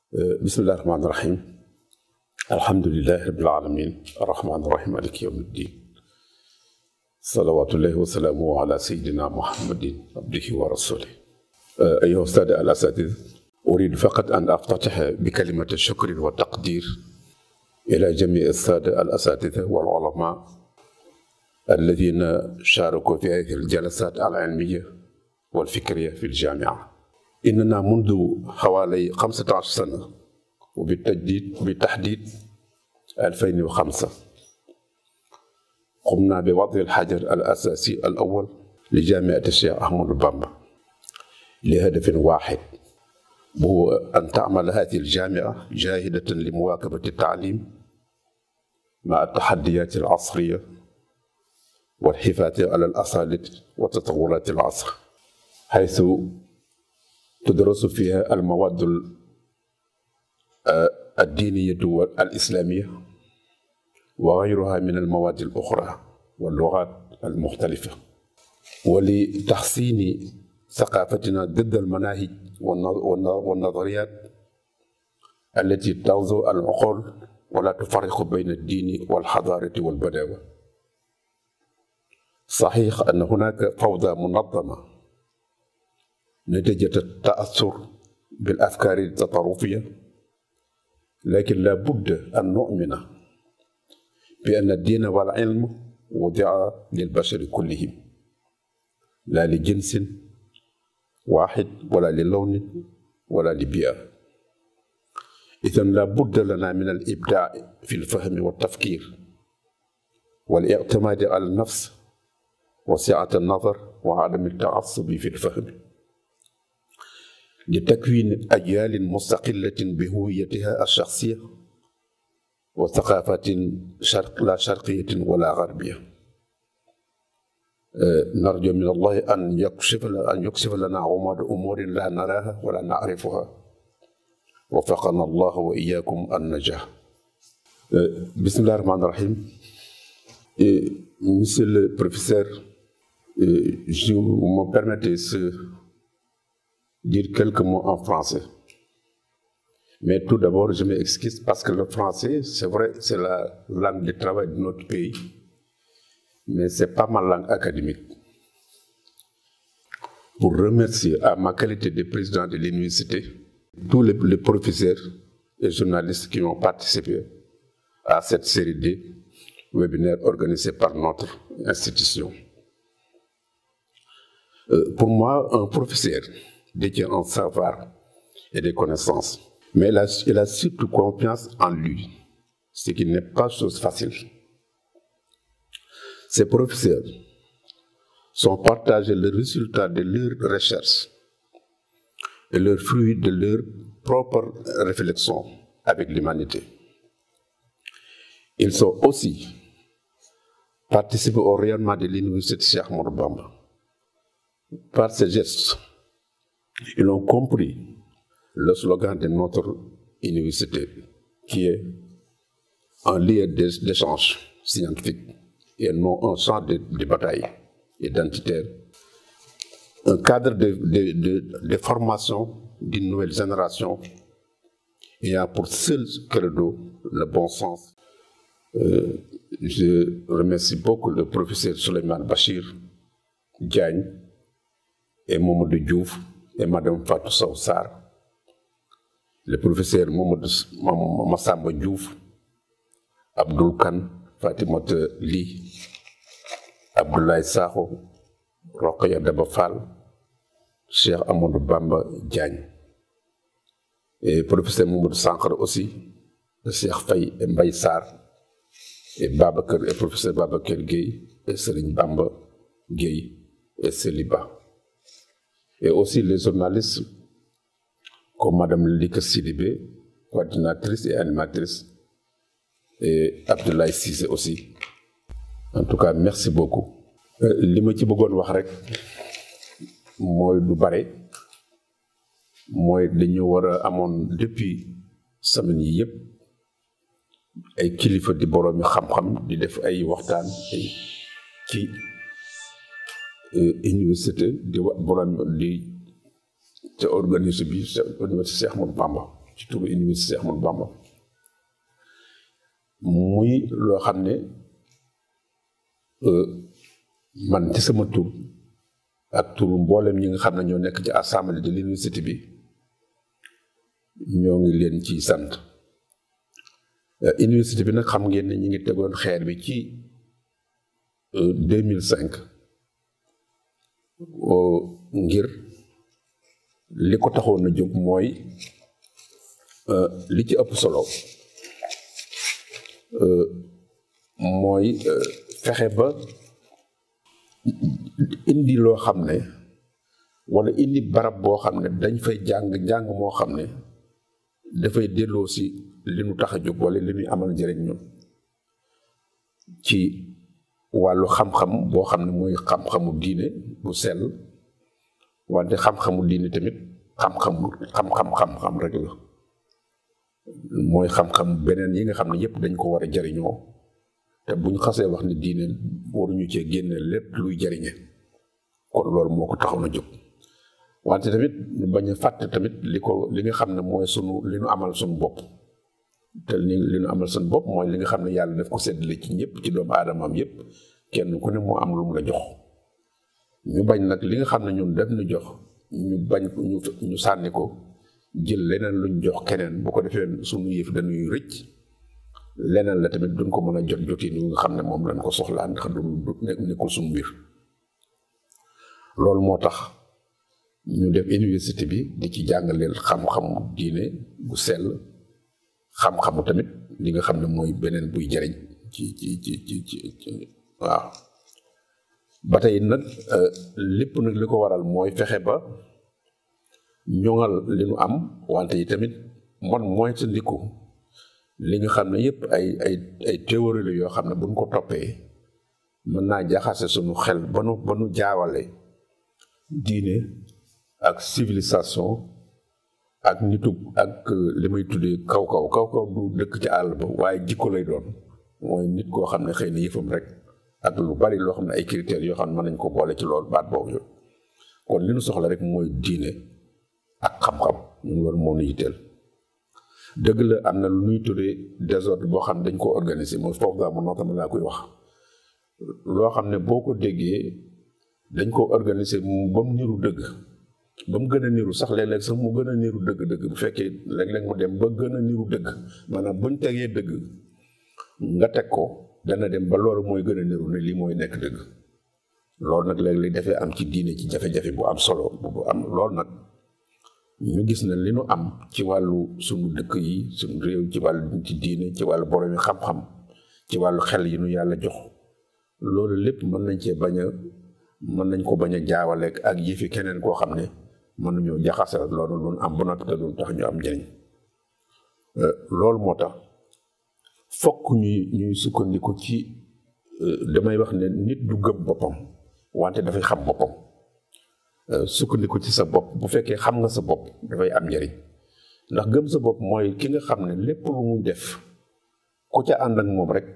bismillahi rahmaani rahim alhamdulilahi rabbil alamin arrahmaani rahim maliki yawmi ddin salawatullahi wasalaamu ala sayidina muhammadin abdihi wa rasulih أيها السادة الأساتذة أريد فقط أن أفتتح بكلمة شكر وتقدير إلى جميع السادة الأساتذة والعلماء الذين شاركوا في هذه الجلسات العلمية والفكرية في الجامعة إننا منذ حوالي 15 سنة وبالتجديد بالتحديد 2005 قمنا بوضع الحجر الأساسي الأول لجامعة الشيخ أحمد بامبا لهدف واحد وهو أن تعمل هذه الجامعة جاهدة لمواكبة التعليم مع التحديات العصرية والحفاظ على الأصالة وتطورات العصر حيث تدرس فيها المواد الدينية والإسلامية وغيرها من المواد الأخرى واللغات المختلفة ولتحسين ثقافتنا ضد المناهج والنظريات التي تغزو العقول ولا تفرق بين الدين والحضارة والبداوة صحيح أن هناك فوضى منظمة نتيجة التأثر بالأفكار التطرفية لكن لا بد أن نؤمن بأن الدين والعلم وضع للبشر كلهم لا لجنس واحد ولا للون ولا لبيئة إذا لا بد لنا من الإبداع في الفهم والتفكير والاعتماد على النفس وسعة النظر وعدم التعصب في الفهم لتكوين أجيال مستقلة بهويتها الشخصية وثقافة شرق لا شرقية ولا غربية نرجو من الله أن يكشف أن يكشف لنا غموض أمور لا نراها ولا نعرفها وفقنا الله وإياكم النجاح بسم الله الرحمن الرحيم Monsieur le professeur, je me permettez de dire quelques mots en français. Mais tout d'abord, je m'excuse parce que le français, c'est vrai, c'est la langue de travail de notre pays, mais ce n'est pas ma langue académique. Pour remercier à ma qualité de président de l'université tous les, les professeurs et journalistes qui ont participé à cette série de webinaires organisés par notre institution. Euh, pour moi, un professeur détient un savoir et des connaissances, mais il a, il a surtout confiance en lui, ce qui n'est pas chose facile. Ces professeurs sont partagés le résultat de leurs recherches et leurs fruits de leur propre réflexion avec l'humanité. Ils sont aussi participés au rayonnement de l'université Cheikh Ahmadou Bamba. Par ces gestes, ils ont compris le slogan de notre université, qui est un lieu d'échange scientifique et non un champ de, de bataille identitaire. Un cadre de, de, de, de formation d'une nouvelle génération ayant pour seul credo le bon sens. Euh, je remercie beaucoup le professeur Suleiman Bachir Diagne et Mamadou Diouf et Madame Fatou Sawsar, le professeur Mamadou Massamba Diouf, Abdul Khan, Fatimata Li, Abdoulaye Sakho, Rokhaya Daba Fall, Cheikh Amadou Bamba Diagne. Et professeur Mamadou Sankar aussi, le Cheikh Faye et Mbaye Sarr, et Babacar et professeur Babacar Gueye, et Serigne Bamba Gueye et Seliba. Et aussi les journalistes comme Madame Lika Sidibé, coordinatrice et animatrice, et Abdoulaye Cissé aussi. En tout cas, merci beaucoup. li ma ci bëggoon wax rek mooy du bare mooy dañu war a amoon depuis semaine yi yëpp ay kilifa di boroomi xam-xam di def ay waxtaan ay ci université di wa borom di te organisé bi université Cheikh Ahmadou Bamba ci turu université Ahmadou Bamba muy loo xam ne man ci sama tur ak turu mboolem ñi nga xam ne ñoo nekk ci assemblée de l'université bi ñoo ngi leen ci sant université bi nag xam ngeen ne ñi ngi tegoon xeer bi ci deux mille cinq ngir li ko taxoon na jóg mooy li ci ëpp solo mooy fexe ba indi loo xam ne walla indi barab boo xam ne dañ fay jàng jàng moo xam ne dafay delloo si li nu tax a jóg walla li ñuy amal njëriñ ñun ci wàllu xam-xam boo xam ne mooy xam-xamu diine bu sell wante xam-xamu diine tamit xam-xamu xam-xam xam-xam rek la mooy xam-xam beneen yi nga xam ne yépp dañ ko war a jariñoo te buñ xasee wax ne diine waruñu cee génne lépp luy jariñe kon loolu moo ko taxaw na jóg wante tamit ñu bañ a fàtte tamit li ko li nga xam ne mooy sunu li nu amal sunu bopp te li li nu amal sunu bopp mooy li nga xam ne yàlla daf ko séddale ci ñëpp ci doomu aadamaam yépp kenn ku ne moo am lu mu la jox ñu bañ nag li nga xam ne ñun def nu jox ñu bañ ñu ñu sànni ko jël leneen luñ jox keneen bu ko defee sunu yëf dañuy rëcc leneen la tamit duñ ko mën a jot jotin yu nga xam ne moom lañ ko soxlaa ndax du nekkul suñu mbir loolu moo tax ñu def université bi di ci jàngaleel xam-xamu diine bu sell xam-xamu tamit li nga xam ne mooy beneen buy jariñ ci ci ci ci ci waaw ba tey nag lépp nag li ko waral mooy fexe ba ñoŋal li nu am wante yi tamit man mooy sa ndiku li nga xam ne yépp ay ay ay théorie la yoo xam ne buñ ko toppee mën naa jaxase suñu xel ba nu ba nu jaawale diine ak civilisation ak nitu ak li may tuddee kaw kaw kaw kaw du dëkk ci àll ba waaye jikko lay doon mooy nit koo xam ne xëy na yëfam rek ak lu bari loo xam ne ay critères yoo xam ne mën nañ ko boole ci loolu baat boobu yooyu kon li nu soxla rek mooy diine ak xam-xam ñun loolu moo nu yitteel dëgg la am na lu ñuy tuddee désordre boo xam ne dañ ko organiser mooy foofu daa mu nootama laa koy wax loo xam ne boo ko déggee dañ ko organiser ba mu niru dëgg ba mu gën a niru sax léeg-léeg sax mu gën a niru dëgg-dëgg bu fekkee léeg-léeg mu dem ba gën a niru dëgg maanaam buñ tegee dëgg nga teg ko dana dem ba loolu mooy gën a niru ne lii mooy nekk dëgg loolu nag léeg-léeg dafay am ci diine ci jafe-jafe bu am solo bu am loolu nag ñu gis na li nu am ci wàllu suñu dëkk yi suñu réew ci wàllu ci diine ci wàllu borom yi xam-xam ci wàllu xel yi nu yàlla jox loolu lépp mën nañ cee bañ a mën nañ ko bañ a jaawaleeg ak yëfi keneen koo xam ne mën nañoo jaxase loolu lu am ba noppi te du tax ñu am njëriñ loolu moo tax fokk ñuy ñuy sukkandiku ci damay wax ne nit du gëm boppam wante dafay xam boppam sukkandiku ci sa bopp bu fekkee xam nga sa bopp dafay am njëriñ ndax gëm sa bopp mooy ki nga xam ne lépp lu muy def ku ca ànd ak moom rek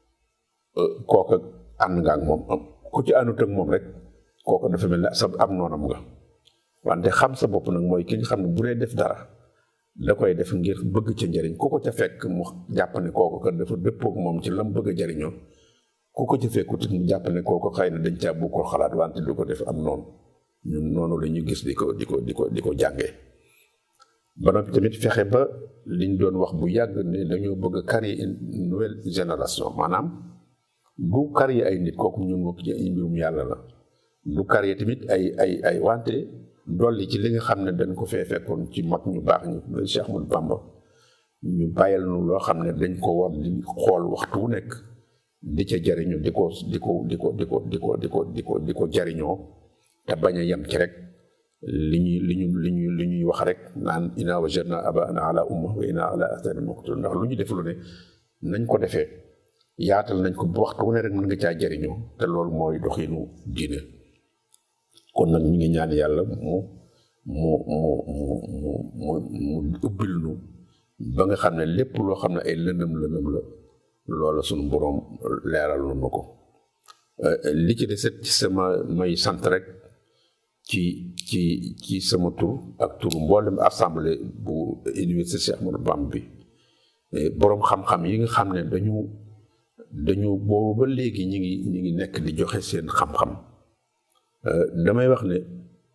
kooka ànd nga ak moom ku ci àndut ak moom rek kooka dafa mel ne sa am noonam nga wante xam sa bopp nag mooy ki nga xam ne bu dee def dara da koy def ngir bëgg ca njëriñ ku ko ca fekk mu jàpp ne kooku kat dafa dëppook moom ci lam bëgg a jëriñoo ku ko ca fekkut mu jàpp ne kooku xëy na dañ caa bu ko xalaat wante du ko def am noonu ñun noonu la ñu gis di ko di ko di ko di ko jàngee ba noppi tamit fexe ba liñ doon wax bu yàgg ne dañoo bëgg a créer une nouvelle génération maanaam bu créer ay nit kooku ñun moom ci ay mbirum yàlla la bu créer tamit ay ay ay wante dolli ci li nga xam ne dañ ko fee fekkoon ci mag ñu baax ñu Cheikh Ahmadou Bamba ñu bàyyil nu loo xam ne dañ ko war di xool waxtu wu nekk di ca jariñu di ko di ko di ko di ko di ko di ko di ko di ko jariñoo te bañ a yem ci rek li ñuy li ñu li ñuy li ñuy wax rek naan inna wajadna abaana ala umma wa inna ala atharihim muqtadun ndax lu ñu def lu ne nañ ko defee yaatal nañ ko ba waxtu wu ne rek mën nga caa jariñoo te loolu mooy doxinu diine kon nag ñu ngi ñaan yàlla mu mu mu mu mu mu mu ubbil nu ba nga xam ne lépp loo xam ne ay lëndëm lëndëm la loola suñu boroom leeral nu ko li ci deset ci sama may sant rek ci ci ci sama tur ak turu mboolem assemblée bu université Cheikh Ahmadou Bamba bi boroom xam-xam yi nga xam ne dañu dañu boobu ba léegi ñi ngi ñi ngi nekk di joxe seen xam-xam damay wax ne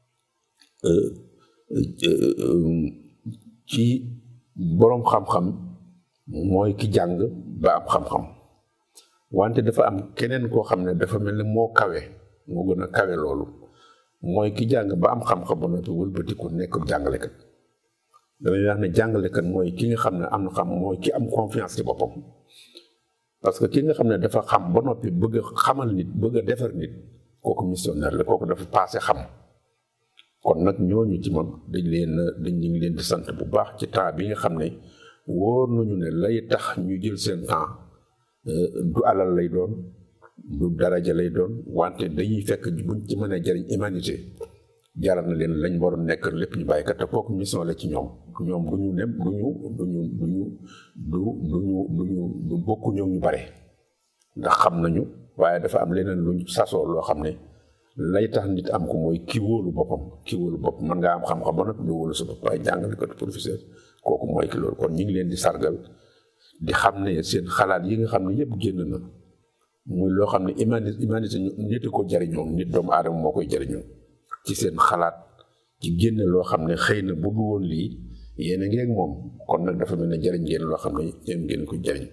ci boroom xam-xam mooy ki jàng ba am xam-xam wante dafa am keneen koo xam ne dafa mel ni moo kawe moo gën a kawe loolu mooy ki jàng ba am xam-xam ba noppi wëlbatiku nekk jàngalekat damay wax ne jàngalekat mooy ki nga xam ne am na xam mooy ki am confiance ci boppam parce que ki nga xam ne dafa xam ba noppi bëgg a xamal nit bëgg a defar nit kooku missionnaire la kooku dafa passé xam kon nag ñooñu ci moom dañ leen dañ ñu ngi leen di sant bu baax ci temps bi nga xam ne wóor nañu ne lay tax ñu jël seen temps du alal lay doon du daraja lay doon wante dañuy fekk buñ ci mën a jëriñ humanité jaral na leen lañ waroon nekk lépp ñu bàyyi kat te kooku mission la ci ñoom ñoom du ñu nem du ñu du ñu du ñu du du ñu du ñu du bokku ñoom ñu bare ndax xam nañu waaye dafa am leneen luñ sasoo loo xam ne lay tax nit am ko mooy ki wóolu boppam ki wóolu bopp mën ngaa am xam-xam ba noppi du wóolu sa bopp waaye jàngale ko professeur kooku mooy ki loolu kon ñu ngi leen di sargal di xam ne seen xalaat yi nga xam ne yëpp génn na muy loo xam ne humanité humanité nit ko jariñoo nit doomu aadama moo koy jariñoo ci seen xalaat ci génne loo xam ne xëy na bu du woon lii yéen a ngi ak moom kon nag dafa mel ne jariñ ngeen loo xam ne yéen ngeen ko jariñ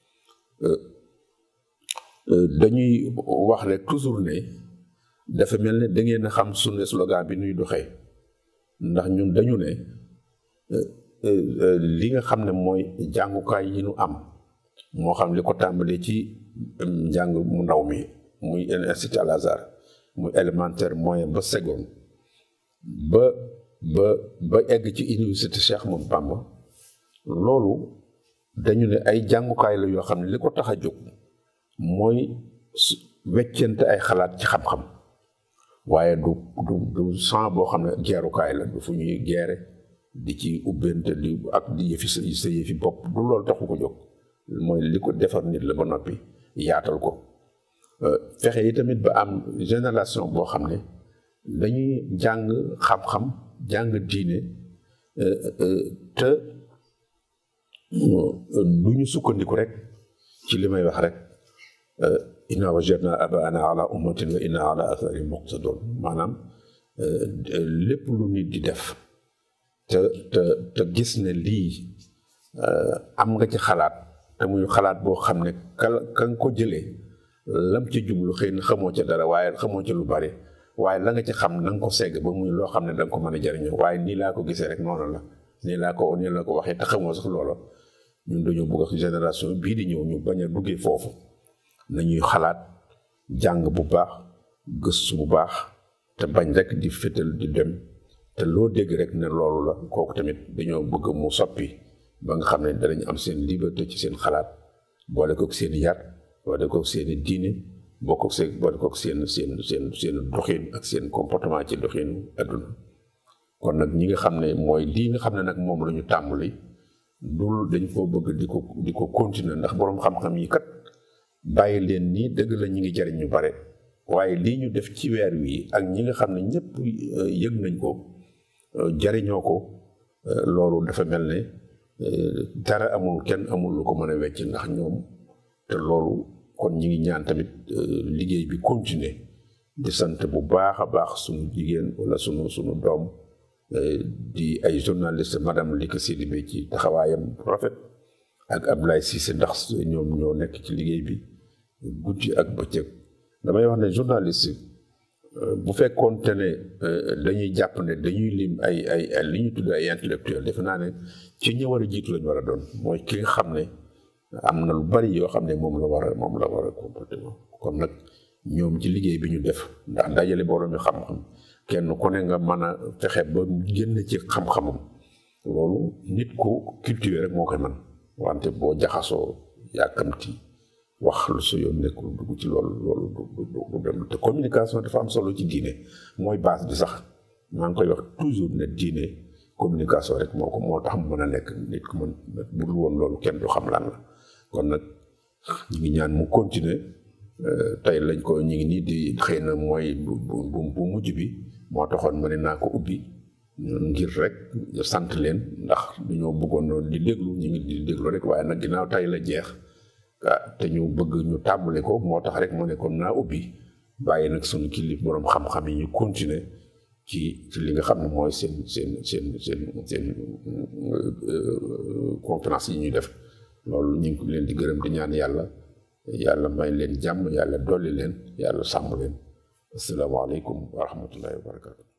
dañuy wax rek toujours ne dafa mel ne da ngeen a xam sunu slogan bi nuy doxee ndax ñun dañu ne li nga xam ne mooy jàngukaay yi nu am moo xam li ko tàmbalee ci njàng mu ndaw mi muy institut Al Azhar muy élémentaire moyen ba seconde ba ba ba egg ci université Cheikh Ahmadou Bamba loolu dañu ne ay jàngukaay la yoo xam ne li ko tax a jóg mooy weccente ay xalaat ci xam-xam waaye du du du sang boo xam ne geerukaay la du fu ñuy geere di ci ubbente di ak di yëfi sa sa yëfi bopp du loolu taxu ko jóg mooy li ko defar nit la ba noppi yaatal ko fexe yi tamit ba am génération boo xam ne dañuy jàng xam-xam jàng diine te du ñu sukkandiku rek ci li may wax rek inna wajadna abaana ala ummatin wa inna ala atharihim muqtadun maanaam lépp lu nit di def te te te gis ne lii am nga ci xalaat te muy xalaat boo xam ne ka ka nga ko jëlee lam ci jublu xëy na xamoo ca dara waaye xamoo ca lu bari waaye la nga ci xam na nga ko segg ba muy loo xam ne da nga ko mën a jariñoo waaye nii laa ko gisee rek noonu la nii laa ko nii la ko waxee te xamoo sax loola ñun dañoo bëgg ak génération bii di ñëw ñu bañ a duggee foofu nañuy xalaat jàng bu baax gëstu bu baax te bañ rek di fétal di dem te loo dégg rek ne loolu la kooku tamit dañoo bëgg mu soppi ba nga xam ne danañ am seen liberté ci seen xalaat boole kook seen yar boole kook seen diine boo ko seen boole kook seen seen seen seen doxin ak seen comportement ci doxinu adduna kon nag ñi nga xam ne mooy lii nga xam ne nag moom la ñu tàmbali dul dañ koo bëgg di ko di ko continuer ndax boroom xam-xam yi kat bàyyi leen nii dëgg la ñi ngi jariñ ñu bare waaye lii ñu def ci weer wi ak ñi nga xam ne ñëpp yëg nañ ko jariñoo ko loolu dafa mel ne dara amul kenn amul lu ko mën a wecc ndax ñoom te loolu kon ñi ngi ñaan tamit liggéey bi continuer di sant bu baax a baax sunu jigéen wala sunu sunu doom di ay journaliste madame Lika Sidibé ci taxawaayam rafet ak Ablaye Cissé ndax ñoom ñoo nekk ci liggéey bi guddi ak bëccëg damay wax ne journaliste bu fekkoon te ne dañuy jàpp ne dañuy lim ay ay ay li ñu tudd ay intellectuel defe naa ne ci ñi war a jiitu lañu war a doon mooy ki nga xam ne am na lu bari yoo xam ne moom la war a moom la war a comportement kon nag ñoom ci liggéey bi ñu def ndax dajale borom mi xam-xam kenn ku ne nga mën a fexe ba génn ci xam-xamam loolu nit ku cultivé rek moo koy man wante boo jaxasoo yàkkamti wax lu su yoon nekkul dugg ci loolu loolu du du dem te communication dafa am solo ci diine mooy base bi sax maa ngi koy wax toujours ne diine communication rek moo ko moo tax mu mën a nekk nit ku mën bu dul woon loolu kenn du xam lan la kon nag ñu ngi ñaan mu continuer tey lañ ko ñu ngi nii di xëy na mooy bu bu bu mujj bi moo taxoon ma ne naa ko ubbi ngir rek sant leen ndax dañoo bëggoon noonu di déglu ñu ngi di déglu rek waaye nag ginnaaw tay la jeex ah te ñu bëgg ñu tàmbali ko moo tax rek mu ne kon naa ubbi bàyyi nag suñu kilif boroom xam-xam yi ñu continuer ci ci li nga xam ne mooy seen seen seen seen seen conférence yi ñuy def loolu ñu ngi leen di gërëm di ñaan yàlla yàlla may leen jàmm yàlla dolli leen yàlla sàmm leen asalaamaaleykum wa rahmatullahi wa barakatu